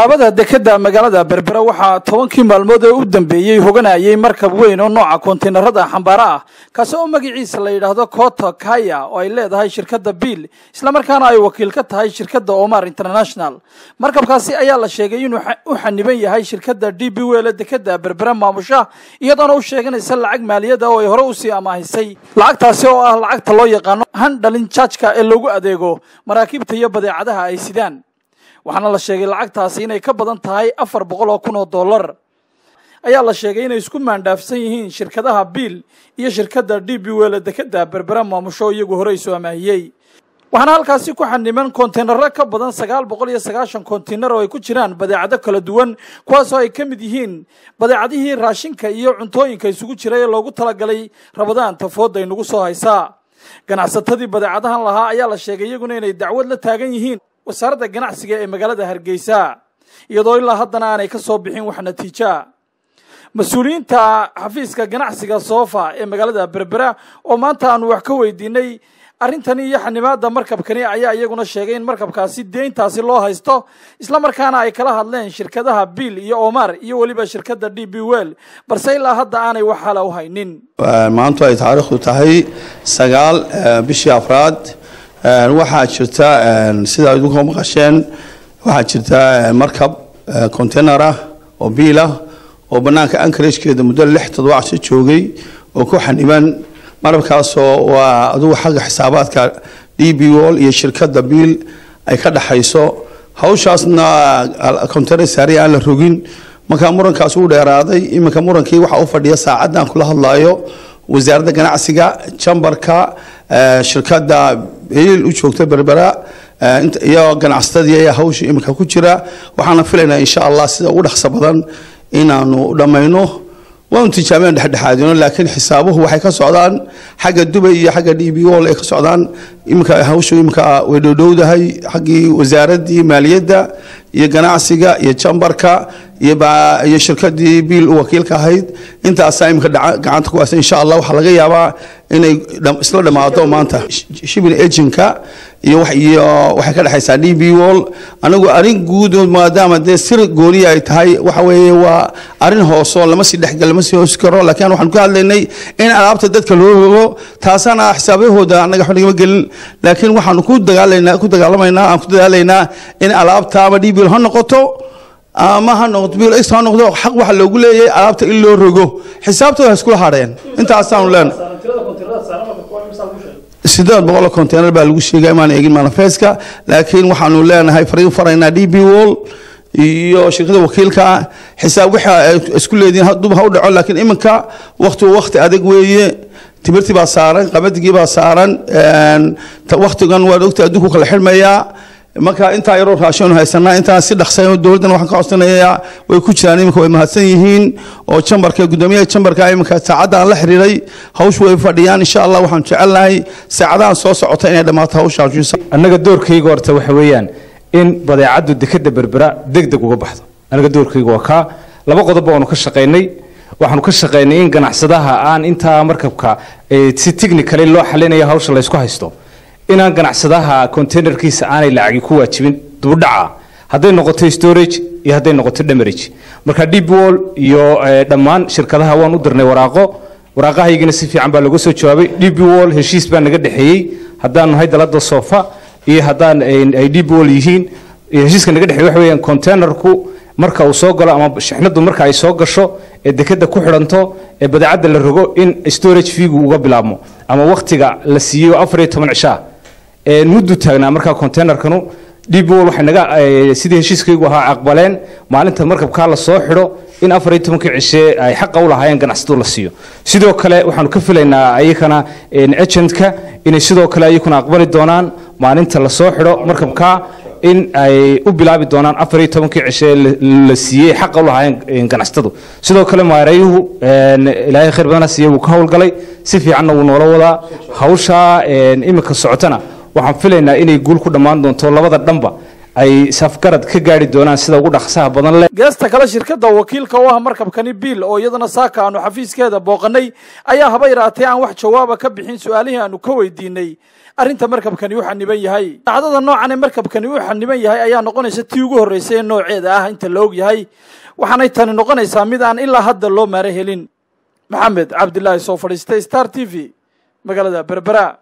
xaabada dekeda magaalada berbera waxaa tobankii maalmood ee u dambeeyey hoganayay markab weyn oo nooca kontaynarada xambaaro ah kaasi oo magaciisa la yidhaahdo kota kaya oo ay leedahay shirkadda biil islamarkaana ay wakiil ka tahay shirkadda omar international markabkaasi ayaa la sheegay inuu u xaniban yahay shirkadda d b wele dekeda berbera maamusha iyadoona u sheeganaysa lacag maaliyada oo ay hore usii amaahisay lacagtaasi oo ah lacagta loo yaqaano handhalin jaajka ee loogu adeego maraakiibta iyo badeecadaha ay sidaan waxaana la sheegay lacagtaasi inay ka badan tahay afar boqol oo kun oo dollar ayaa la sheegay inay isku maandhaafsan yihiin shirkadaha biil iyo shirkadda d b wele dekeda berbera maamusho iyagu hore isu amaahiyey waxaana halkaasi ku xaniman kontaynaro ka badan sagaal boqol iyo sagaashan kontaynar oo ay ku jiraan badeecado kala duwan kuwaasoo ay ka mid yihiin badeecadihii raashinka iyo cuntooyinka isugu jira ee loogu talagalay rabadaanta fooda inagu soo haysaa ganacsatadii badeecadahan lahaa ayaa la sheegay iyaguna inay dacwad la taagan yihiin wasaaradda ganacsiga ee magaalada hargeysa iyadoo ilaa haddana aanay ka soo bixin wax natiija mas-uuliyiinta xafiiska ganacsiga soofa ee magaalada berbera oo maanta aanu wax ka weydiinay arrintani iyo xanimaada markabkani ayaa iyaguna sheegay in markabkaasi deyntaasi loo haysto islamarkaana ay kala hadleen shirkadaha biil iyo omar iyo weliba shirkadda d b well balse ilaa hadda aanay wax hala u haynin maantu ay taariikhdu tahay sagaal bishii afraad waxaa jirta sidaa idinku maqasheen waxaa jirta markab container ah oo biil ah oo banaanka ankarajkeeda muddo lix todobacsi joogay oo ku xaniban marabkaasoo waa adugu xagga xisaabaadka d b wall iyo shirkadda biil ay ka dhaxayso hawshaasna container saari aan la rogin markaa murankaas uu dheeraaday iminka murankii waxaa u fadhiya saacaddan kula hadlayo wasaaradda ganacsiga jambarka shirkadda biil u joogta berbera iyo ganacsatadii ayaa hawsha iminka ku jira waxaana filaynaa insha allah sida ugu dhaqso badan inaanu dhammayno waanu tijaabeen dhexdhexaadino laakiin xisaabuhu waxay ka socdaan xagga dubay iyo xagga d b wall ay ka socdaan iminka hawshu iminka way dhowdhowdahay xaggii wasaaraddii maaliyadda iyo ganacsiga iyo jambarka iyo shirkadii biil u wakiilka ahayd intaasaa iminka gacanta ku haysa insha allah waxaa laga yaabaa inay isla dhammaado maanta shibin ejinka iyo waxay ka dhexaysaa d b wall anigu arrin guud maadaama dee sir gooniya ay tahay waxa weeye waa arrin hoosoo lama sii dhexgal lama sii hoosi karo laakiin waxaan ka hadlaynay in alaabta dadka loo rogo taasana xisaabyahooda annaga waxba nagama gelin laakiin waxaanu ku dagaalaynaa ku dagaalamaynaa aan ku dadaalaynaa in alaabta ama d b wall ha noqoto ama ha noqoto biil ex ha noqdo xaq waxa loogu leeyahay alaabta in loo rogo xisaabtooda ha iskula hadheen intaasaanu leenahay sideed boqol container baa lagu sheegay imaan eegin manifeska laakiin waxaanu leenahay fariin faraynaa d b wall iyo shirkada wakiilka xisaab waxa isku leediin dub ha u dhaco laakiin iminka waqti waqti adag weeye timirtii baa saaran qabadigii baa saaran waqtigan waad ogta adduunku kala xidhmayaa marka intaa yaroo raashin haysanaa intaan si dhaqsay dowladdan waxaan ka codsanayaa way ku jiraan iminka way mahadsan yihiin oo jambarka gudoomiyaha jambarka iminka saacadda aan la xiriiray hawshu way fadhiyaan insha allah waxaan jecelnahay saacadahan soo socota inay dhammaato hawshaas annaga doorkayga horta waxa weeyaan in badeecaddu dekeda berbera deg deg uga baxdo annaga doorkayga waa kaa laba qodob baanu ka shaqaynay waxaanu ka shaqaynay in ganacsadaha aan intaa markabka si technically loo xalinayo hawsha laysku haysto inaan ganacsadaha containerkiisa aanay lacagi ku waajibin dubudhaca hadday noqoto storage iyo hadday noqoto damarage marka deep wall iyo dhammaan shirkadaha waan u dirnay waraaqo waraaqahaygana si fiican baa laga soo jawaabay deep wall heshiis baa naga dhexeeyey haddaanu nahay dalada sofa iyo haddaan ay deep wall yihiin heshiiska naga dhexeeyey waxa weeyaan containerku marka uu soo galo ama shixnadu marka ay soo gasho ee dekeda ku xidhanto ee badeecadda la rogo in storage feegu uga bilaabmo ama waqtiga la siiyo afar iyo toban cishaa muddu taagnaa markaa containerkanu db wall waxay naga sidii heshiiskaygu ahaa aqbaleen maalinta markabkaa la soo xidho in afar iyo tobankii cishe ay xaqa u lahaayeen ganacsatadu la siiyo sidoo kale waxaanu ka filaynaa ayakana agentka inay sidoo kale ayakuna aqbali doonaan maalinta la soo xidho markabkaa in ay u bilaabi doonaan afar iyo tobankii cishe la siiyey xaqa u lahaayeen ganacsatadu sidoo kale maareeyuhu ilaahay khayr badana siiye wuu ka howlgalay si fiicanna wuu noola wadaa hawshaa iminka socotana waxaan filaynaa inay guul ku dhammaan doonto labada dhanba ay safgarad ka gaari doonaan sida ugu dhaqsaha badan leh geesta kale shirkadda wakiilka u ah markabkani biil oo iyadana saaka aanu xafiiskeeda booqanay ayaa haba yaraatee aan wax jawaaba ka bixin su-aalihii aanu ka weydiinay arrinta markabkani u xaniban yahay dhacdada noocan ee markabkani u xaniban yahay ayaa noqonaysa tii ugu horreysay ee nooceeda ah inta la og yahay waxaanay tani noqonaysaa mid aan ilaa hadda loo maaro helin maxamed cabdilaahi soo fadhiistay star t v magaalada berbera